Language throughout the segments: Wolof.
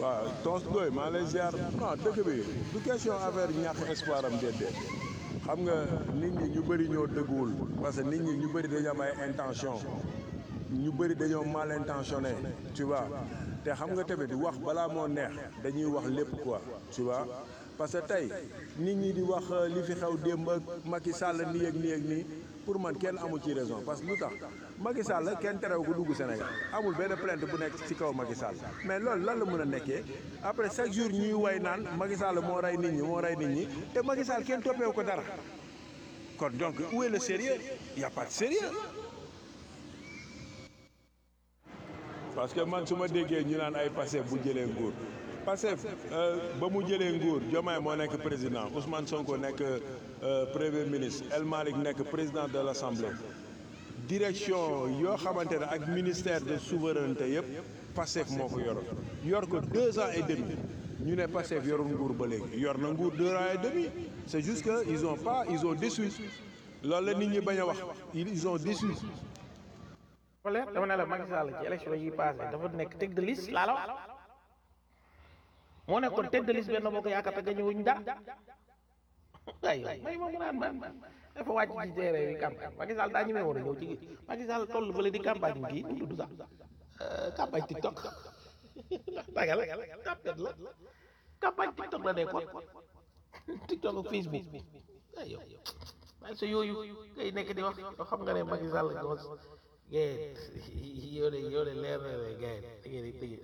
waaw tons doy maa lay ziar non dëkk bi du question affaire ñàkk espoir am déedéet xam nga nit ñi ñu bëri ñoo dëgguwul parce que nit ñi ñu bëri dañoo am ay intention ñu bëri dañoo mal intentionné tu vois te xam nga tamit wax balaa moo neex dañuy wax lépp quoi tu vois parce que tey nit ñi di wax li fi xew démb ak Macky Sall nii ak nii ak nii pour man kenn amu ci raison parce que lu tax Macky Sall kenn terew ko dugg Sénégal amul benn plainte bu nekk ci kaw Macky Sall mais loolu lan la mën a nekkee après chaque jour ñuy way naan Macky Sall moo rey nit ñi moo rey nit ñi te Macky Sall kenn toppeewu ko dara kon donc où est le sérieux y a pas de sérieux parce que man su ma déggee ñu naan ay Pastef bu jëlee nguur Pastef ba mu jëlee nguur Diomaye moo nekk président Ousmane Sonko nekk premier ministre El Malick nekk président de l'Assemblée direction yoo xamante ne ak ministère de souveraineté yëpp Pastef moo ko yoroon yor ko deux ans et demi ñu ne Pastef yorul nguur ba léegi yor na nguur deux ans et demi c'est juste que ils ont pas ils ont déçu loolu la nit ñi bañ a wax ils ont déçu wala dama ne la Macky Sall ci élection yi passé dafa nekk tête de liste laa la wax moo nekkoon tête de liste benn boo ko yaakaar te gañuwuñ dara ay may ma mu naan man dafa wàcc ci terrain bi campagne Macky Sall daa ñemee woon a ñëw ci Macky Sall toll fële di campagne kii nu tudd sax campagne TikTok dagal tapet la campagne TikTok la nekkoon TikTok ak Facebook ay yow waaye sa yooyu ngay nekk di wax yoo xam nga ne Macky Sall gos gay yow de yow de leer na ne gay da ngeen di tëj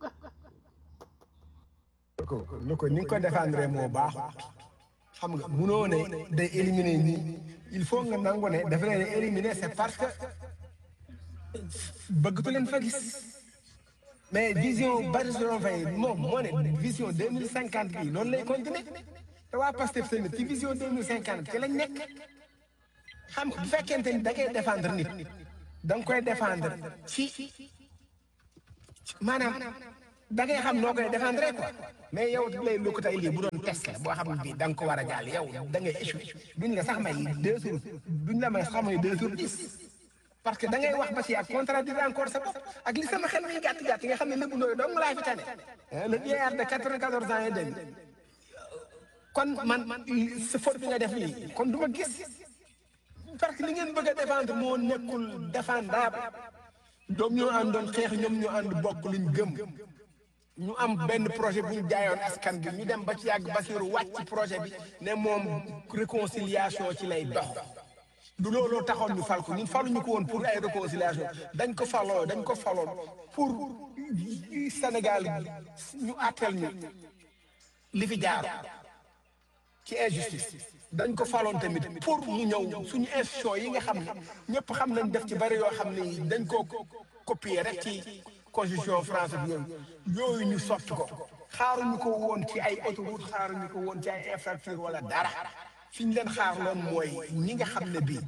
ko lu ko ni nga ko défendre moo baaxut xam nga munoo ne day éliminer ñi il faut nga nangu ne dafa leen éliminer c'est parce que bëggatu leen fa gis mais vision Bassirou Faye moom moo ne vision deux mille cinquante bi loolu lay continuer te waa Pastef tamit ci vision deux mille cinquante ci lañ nekk xam nga bu fekkente ni da ngay défendre nit da nga koy défendre ci maanaam da ngay xam noo koy défendre quoi mais yow lay lu ko tey lii bu doon test la boo xam ne bii da nga ko war a jàll yow da ngay échoué duñ la sax may deux jours duñ la may sax may deux jours dix parce que da ngay wax ba si ak contradire encore sa bopp ak li sama xel mi gàtt gàtt nga xam ne lépp nooyu dong laa fi tane le vieillard de quatre-vingt-quatorze ans et demi kon man sa faute bi nga def nii kon du ma gis parce que li ngeen bëgg a défendre moo nekkul défendable doom ñoo àndoon xeex ñoom ñoo ànd bokk luñ gëm ñu am benn projet bu ñu jaayoon askan bi ñu dem ba ci yàgg Bassirou wàcc ci projet bi ne moom réconciliation ci lay dox du looloo taxoon ñu fal ko ñun faluñu ko woon pour ay réconciliation dañ ko faloo dañ ko faloon pour Sénégal ñu àtteel ñu li fi jaar ci injustice dañ ko faloon tamit pour mu ñëw suñu institution yi nga xam ne ñëpp xam nañ def ci bari yoo xam ne dañ koo copier rek ci constitution française bi yooyu yooyu ñu sotti ko xaaruñu ko woon ci ay autoroute xaaruñu ko woon ci ay infrastructure wala dara fi ñu leen xaar loon mooy ñi nga xam ne bii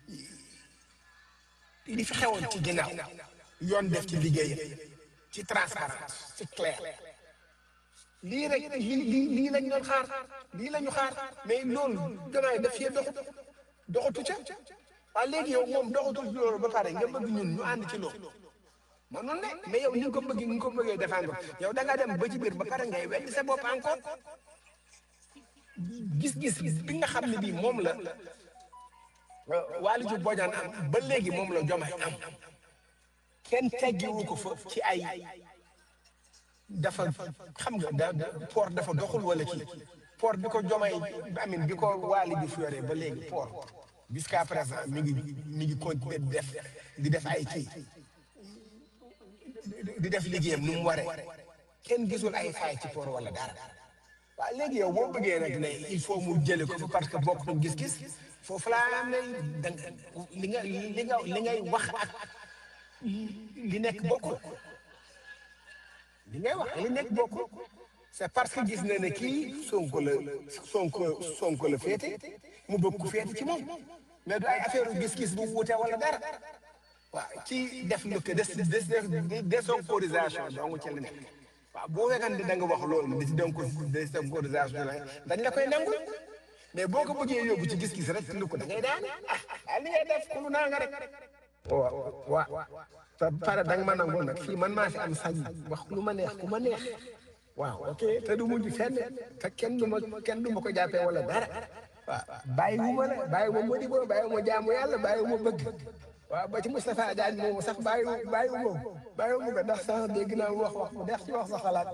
li fi xewoon ci ginnaaw yoon def ci liggéeyam ci transparence ci clair lii rek lii lii lii lañ doon xaar lii la ñu xaar mais loolu damay def fii doxut doxatu ca waaye léegi yow moom doxatul ci loolu ba pare nga bëgg ñun ñu ànd ci loolu mënoon ne mais yow ni nga ko bëgg ni nga ko bëggee défendre yow da nga dem ba ci biir ba pare ngay weddi sa bopp encore gis-gis bi nga xam ne bii moom la Waly Diouf Bodiane am ba léegi moom la Diomaye am kenn teggiwu ko fa ci ay dafa xam nga da port dafa doxul wala kii port bi ko Diomaye amin bi ko Waly Diouf yoree ba léegi port jusqu'à présent mi ngi mi ngi continuer di def di def ay kii di def liggéeyam nu mu waree kenn gisul ay faay ci port wala dara waaw léegi yow boo bëggee rek ne il faut mu jële ko fa parce que bokk na gis-gis foofu laa am ne da li nga li nga li ngay wax ak li nekk bokkul li ngay wax li nekk bokkul c'est parce que gis na ne kii Sonko la Sonko Sonko la féete mu bëgg ko féete ci moom mais du ay affaire gis-gis bu wuute wala dara waaw ci def lu ko des des désonkorisation donc ci la nekk waaw boo fekkante da nga wax loolu di donc désonkorisation dañ la koy nangu mais boo ko bëggee yóbbu ci gis-gis rek lu ko da ngay daan ah li ngay def ku lu naa nga rek. waaw waaw te pare da nga ma nangul nag fii man maa fi am sañ wax lu ma neex ku ma neex waaw ok te du mujj fenn te kenn du ma kenn du ma ko jàppee wala dara waaw bàyyi wu ma la bàyyi wu ma Modibo bàyyi wu ma jaamu yàlla bàyyi wu ma bëgg waaw ba ci Moustapha Diagne moomu sax bàyyi wu bàyyi wu ma bàyyi wu ma ko ndax sax dégg naa mu wax wax mu neex ci wax sa xalaat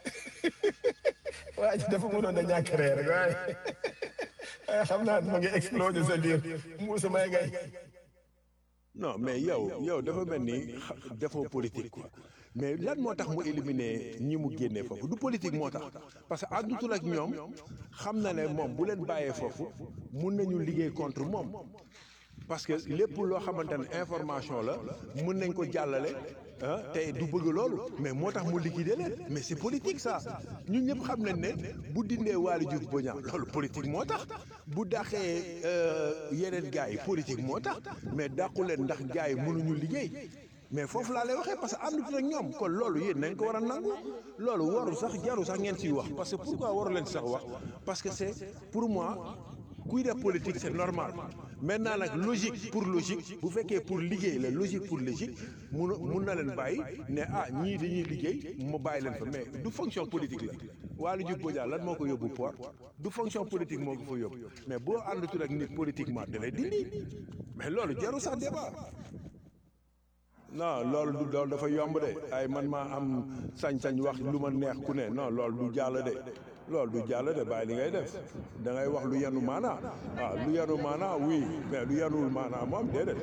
waa ji dafa mënoon a ñàkk reer rek waaye xam naa ma ngi explosé sa biir Moussa may gay non mais yow yow dafa mel ni xa- defoo politique quoi mais lan moo tax mu éliminer ñi mu génnee foofu du politique moo tax parce que àndutul ak ñoom xam na ne moom bu leen bàyyee foofu mun nañu liggéey contre moom parce que lépp loo xamante ne information la mun nañ ko jàllale ah te du bëgg loolu mais moo tax mu liquider leen mais c'est politique ça ñun ñëpp xam nañ ne bu dindee Waly Diouf Bodiang loolu politique moo tax bu dàqee euh, yeneen gars yi politique moo tax mais dàqu leen ndax gars yi mënuñu liggéey mais foofu laa lay waxee parce que àndut ak ñoom kon loolu yéen nañ ko war a nangu loolu waru sax jaru sax ngeen siy wax parce que pourquoi waru leen sax wax parce que c'est pour moi kuy def politique c'est normal maintenant nag logique pour logique bu fekkee pour liggéey la logique pour logique mun mun na leen bàyyi ne ah ñii dañuy liggéey mu bàyyi leen fa mais du fonction politique la Waly Diouf Bodiang lan moo ko yóbbu port du fonction politique moo ko fa yóbbu mais boo àndatul ak nit politiquement da lay dindi mais loolu jaru sax débat non loolu du loolu dafa yomb de ay man maa am sañ-sañ wax lu ma neex ku ne non loolu du jàll de loolu du jàll de bàyyi li ngay def da ngay wax lu yanu maanaa waaw lu yanu maanaa oui mais lu yanuwul maanaa moom déedéet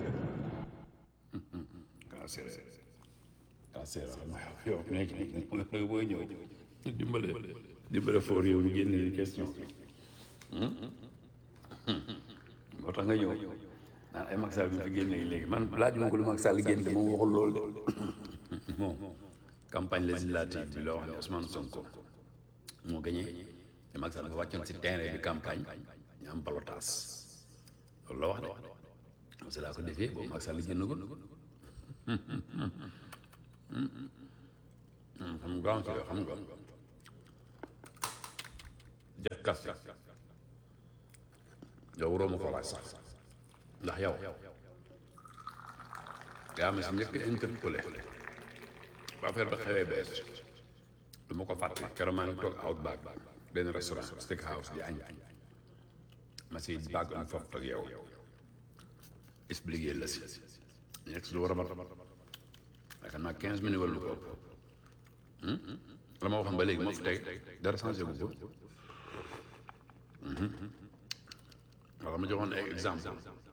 ah c'est ah c'est yow nekk nag booy ñëw dimbale dimbale foo réew ñu génne li question moo tax nga ñëw naan ay Macky Sall bi fi génne léegi man laajuma ko lu Macky Sall génne moom waxul loolu de moom campagne législative bi la wax ne Ousmane Sonko moo gagné te Macky Sall dafa wàccoon si terrain bi campagne ñu am balotage loolu la wax de parce que laa ko defee boobu Macky Sall génn ko xam nga am xam nga def kas yow waroo ma ko laaj sax ndax yow yaa ma si njëkk interpellé ba affaire ba xewee bees du ma ko fàtte keroog maa ngi toog Outback benn restaurant steakhouse di añ ma si bàgg am foofu toog yow expliqué la si nekk si lu war a mat yaakaar naa quinze minutes wala lu ko ëpp la ma waxoon ba léegi moo fi teg dara changé gu ko wala ma joxoon ay exemple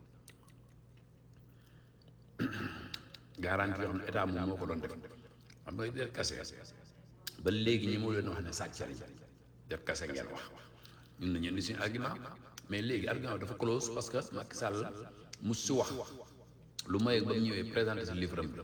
garantie yoo xam ne état moom moo ko doon def xam nga def kase ba léegi ñi moo leen wax ne sàcc lañ def kase ngeen wax ñun nañu indi suñu argument mais léegi argument dafa close parce que Macky Sall mu si wax lu may ba mu ñëwee présenté si livre am bi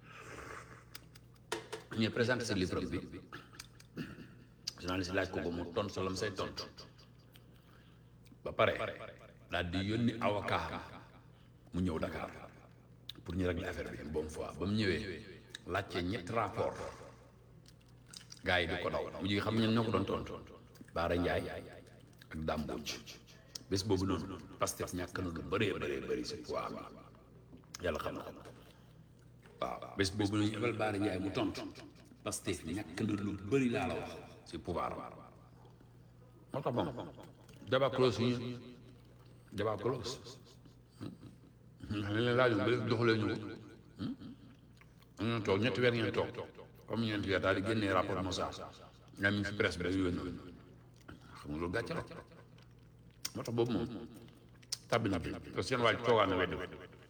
ñëwee présenté si livre am bi journaliste laaj ko ko mu tontu sa lam say tontu ba pare daal di yónni avocat mu ñëw Dakar pour ñu régler affaire bi une bonne fois ba mu ñëwee laajte ñetti rapport gars yi di ko daw mu ji xam ñen ñoo ko doon tontu Baara Ndiaye ak Dame Mbodj bés boobu noonu Pastef ñàkk na lu bëree bëree bëri si poids bi yàlla xam na ko waaw bés boobu nañu ebal Baara Ndiaye mu tontu Pastef ñàkk na lu bëri laa la wax si pouvoir moo tax moom débat close ñu débat close ndax li leen laajoon ba léegi doxalee ñu ko ñu toog ñetti weer ngeen toog comme ñeenti weer daal di génnee rapport Moussa nga mi ci presse bi rek yónni xam nga loolu gàcce la moo tax boobu moom tàbbi na bi parce que seen waaj toogaan na weddi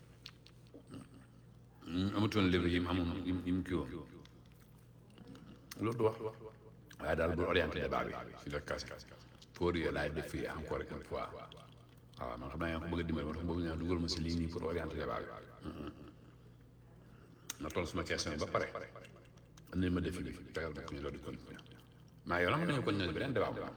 amatoon livre yi mu amoon yi mu kii woon loolu du wax waaye daal bu orienté débat bi si la kase pour yooyu laay def fii encore une fois waaw man xam naa yaa ko bëgg a dimbali ma tax boobu ñaa dugal ma si lii nii pour orienter débat bi ma toll suma question ba pare andil ma defi bi tegal ma ko ñu loolu di continuer maa yow na mën nañu continuer beneen débat bu am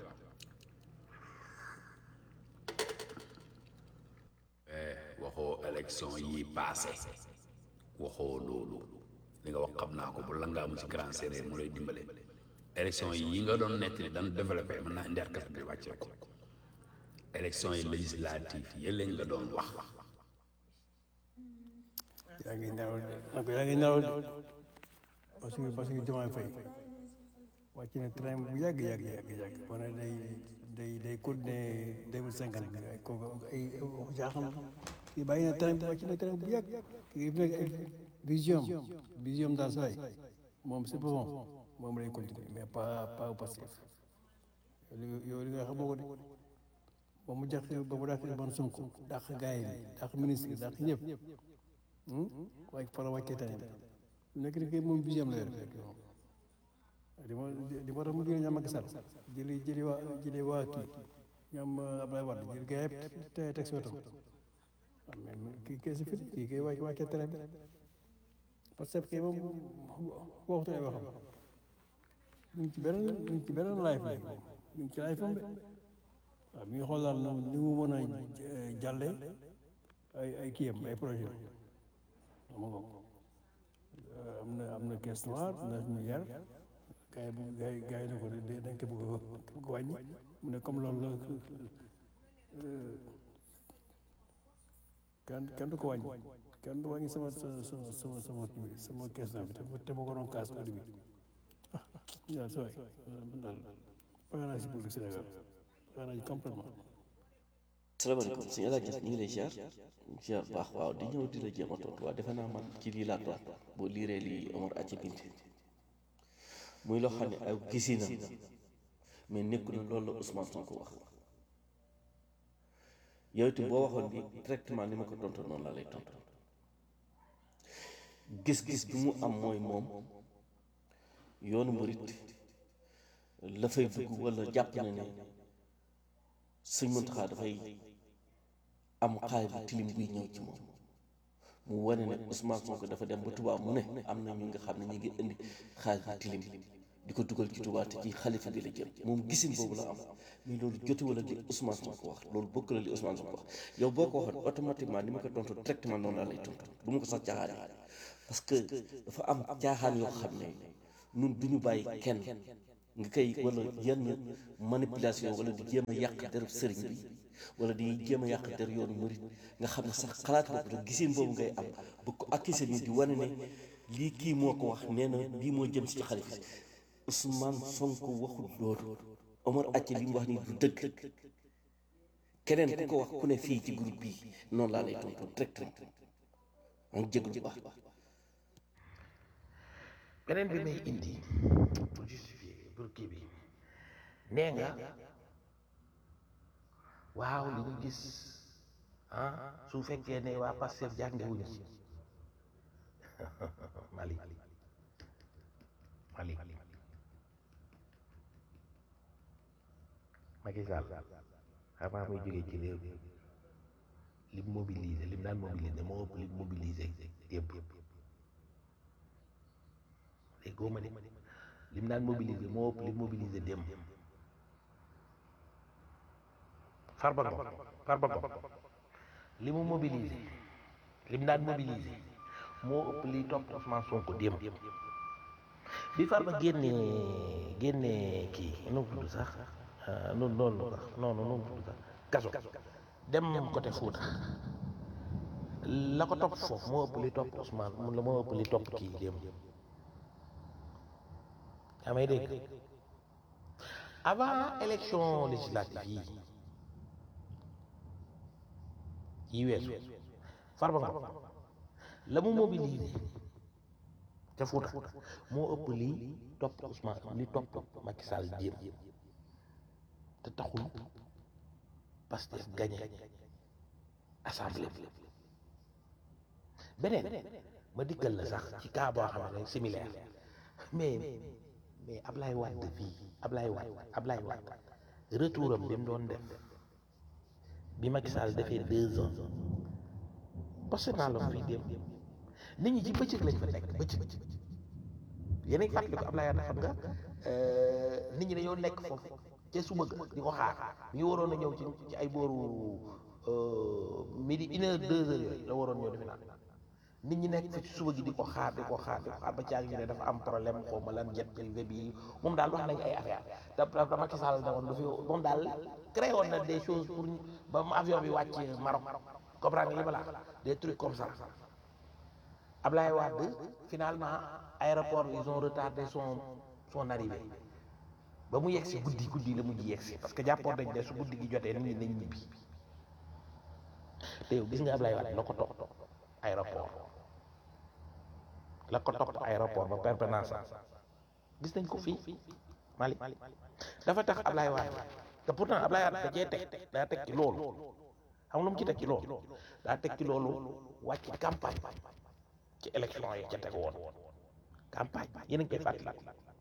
waxoo élection yi passé waxoo loolu li nga wax xam naa ko bu la ngaa mu si grand séeréer mu lay dimbale élection yi nga doon nettali daan développé mën naa indi arkas bi wàccee ko élection yi législative yi lañ la doon wax yaa ngi naaw de nag yaa ngi naaw de parce que parce que Diomaye Faye wàcc na train bu yàgg yàgg yàgg yàgg wane day day day continuer deux mille cinquante bi ay kooku ay jaaxam kii bàyyi na train bi wàcc na train bu yàgg kii fi nekk ay vision vision daal saa yi moom c'est bon moom lay continuer mais pas pas au passif yow li nga xam ko de ba mu jax ba mu dàq ban Sonko dàq gars yi dàq ministre dàq ñëpp waaye fa la wàccee train bi nekk ni kay moom vision la yor di ma di ma tax mu jëlee ñoom Macky Sall jëli jëli waa jëli waa kii ñoom Abdoulaye Wade jëli gars yëpp te teg si wetam waaw mais kii kay si fit kii kay wàcc wàccee train bi parce que kii moom waxtu ay waxam ñu ngi ci beneen ñu ngi ci beneen live la ñu ngi ci live am de waaw mi ngi xool daal ni mu mën a jàllee ay ay kii am ay projet am nga am na am na caisse noire neuf milliards gars yi bu gars yi gars yi ne ko dañ ko bëgg a wàññi mu ne comme loolu la kenn kenn du ko wàññi kenn du wàññi sama sama sama sama kii sama caisse noire bi te ma ko doon kaas au début ah yaa sa waay man daal pare naa si politique Sénégal pare naa si complètement salaamaaleykum sëñ El Hadj Niass ñu ngi lay ziar ziar baax waaw di ñëw di la jéem a tontu waaw defe naa man ci lii laa tontu boo liiree lii Omar Athie Bint muy loo xam ne ay gisinam mais nekku na loolu la Ousmane Sonko wax yow itam boo waxoon ni directement ni ma ko tontu noonu laa lay tontu gis-gis bi mu am mooy moom yoonu murit la fay dugg wala jàpp na ne sëñ Muntaxa dafay am xaay bu tilim buy ñëw ci moom mu wane ne Ousmane Sonko dafa dem ba Touba mu ne am na ñu nga xam ne ñu ngi indi xaay bu tilim di ko dugal ci Touba te ci xalifa bi la jëm moom gisin boobu la am mais loolu jotuwul ak li Ousmane Sonko wax loolu bokk la li Ousmane Sonko wax yow boo ko waxoon automatiquement ni ma ko tontu directement noonu laa lay tontu du ma ko sax caaxaan parce que dafa am caaxaan yoo xam ne nun du ñu bàyyi kenn nga koy wala yenn manipulation wala di jéem a yàq der sëriñ bi wala di jéem a yàq der yoonu murit nga xam ne sax xalaat boobu rek giseen boobu ngay am bu ko accusé ni di wane ne lii kii moo ko wax nee na lii moo jëm si ci xalifa si Ousmane Sonko waxul loolu Omar Athie li mu wax nii du dëgg keneen ku ko wax ku ne fii ci groupe bii noonu laa lay tontu direct rek maa ngi jégalu bu baax. beneen bi may indi pour justifier pour kii bi nee nga waaw li ñu gis ah su fekkee ne waa Pastef jàngewuñu ci Mali Mali Macky Sall avant muy jógee ci réew mi lim mobilisé lim daan mobilisé moo ëpp lim mobilisé yëpp léegi góoma de lim daan mobilisé moo ëpp lim mobilisé démb Farba Ngom Farba Ngom li mu mobilisé lim daan mobilisé moo ëpp li topp Ousmane Sonko démb bi Farba génnee génnee kii nu mu tudd sax noonu noonu sax non non nu mu tudd sax kaso dem côté Fouta la ko topp foofu moo ëpp li topp Ousmane mun la moo ëpp li topp kii démb yaa may dégg avant élection législative yi yi weesu Farba Ngom la mu mobilisé ca Fouta moo ëpp li topp Ousmane li topp Macky Sall jéem te taxul Pastef gagné assemblée bi beneen ma diggal la sax ci cas boo xam ne similaire mais mais Ablaye Wade fii Ablaye Wade Ablaye Wade retour am bi mu doon def bi Macky Sall defee deux ans posté naa la fii dem nit ñi ci bëccëg lañ fa nekk bëccëg yéen a ngi fàttali ko Ablaye Wade xam nga nit ñi dañoo nekk foofu ca suba ga di ko xaar mi ngi waroon a ñëw ci ci ay booru midi une heure deux heures yooyu la waroon ñëw defe naa nit ñi nekk fi ci suba gi di ko xaar di ko xaar di ko xaar ba caag ñu ne dafa am problème xaw ma lan jet privé bi moom daal wax nañ ay affaire da da Macky Sall ne woon du fi moom daal créé woon na des choses pour ba mu avion bi wàcc Maroc comprendre nga li ma la des trucs comme ça Ablaye Wade finalement aéroport ils ont retardé son son arrivée ba mu yegg si guddi guddi la mujj yegg si parce que jàppoon nañ ne su guddi gi jotee nit ñi nañ ñibbi te yow gis nga Ablaye Wade la ko topp aéroport la ko topp aéroport ba permanence gis nañ ko fii Mali dafa tax Ablaye Wade te pourtant Ablaye Wade da cee teg daa teg ci loolu xam lu mu ci teg ci loolu daa teg ci loolu wàcc campagne ci élection yi ca teg woon campagne yéen a ngi koy fàttali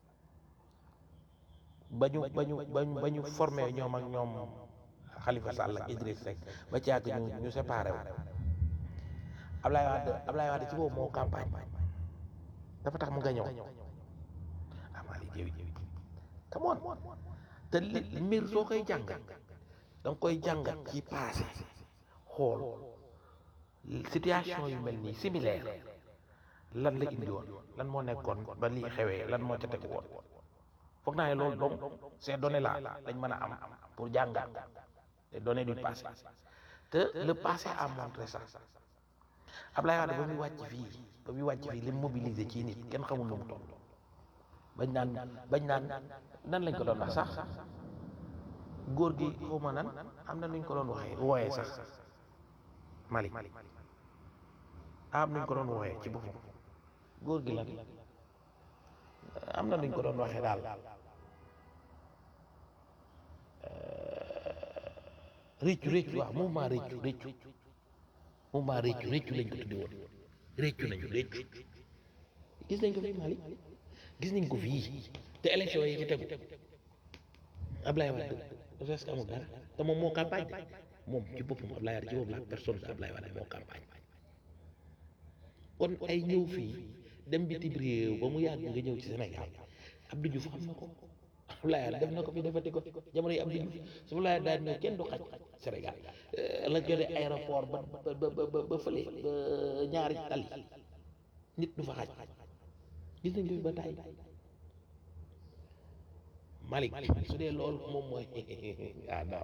ba ñu ba ñu ba ñu ba ñu formé ñoom ak ñoom Khalifa Sall ak Idriss Seck ba ci yàgg ñu ñu séparé wu Ablaye Wade Ablaye Wade ci boobu moo campagne dafa tax mu nga ñëw amali jëwi come on te li mbir soo koy jàngat da nga koy jàngat ci passé xool situation yu mel nii similaire lan la indi woon lan moo nekkoon ba lii xewee lan moo ca tegu woon foog naa ne loolu donc ces données là dañ mën a am pour jàngat les données du passé te le passé a montré ça Ablaye Wade ba muy wàcc fii ba muy wàcc fii li mu mobilisé ci nit kenn xamul nu mu toll bañ naan bañ naan nan lañ ko doon wax sax góor gi xaw ma nan am na nuñ ko doon waxee wooyee sax Mali am nuñ ko doon wooyee ci boppam góor gi lan am na nuñ ko doon waxee daal réccu réccu waaw mouvement réccu réccu mouvement réccu réccu lañ ko tudde woon réccu nañu réccu gis nañ ko fii Mali gis nañ ko fii te élection yi ci tegu Ablaye Wade presque amul dara te moom moo campagne moom ci boppam Ablaye Wade ci boppam la personne de Ablaye Wade moo campagne kon ay ñëw fii dem bitim réew ba mu yàgg nga ñëw ci Sénégal Abdou Diouf xam na ko Ablaye Wade def na ko fi defati ko jamono yi Abdou Diouf su Ablaye daal ñëw kenn du xaj Sénégal la jode aéroport ba ba ba ba fële ba ñaari tali nit du fa xaj gis nañ ko fi ba tàyyi Malick su dee loolu moom mooy ah non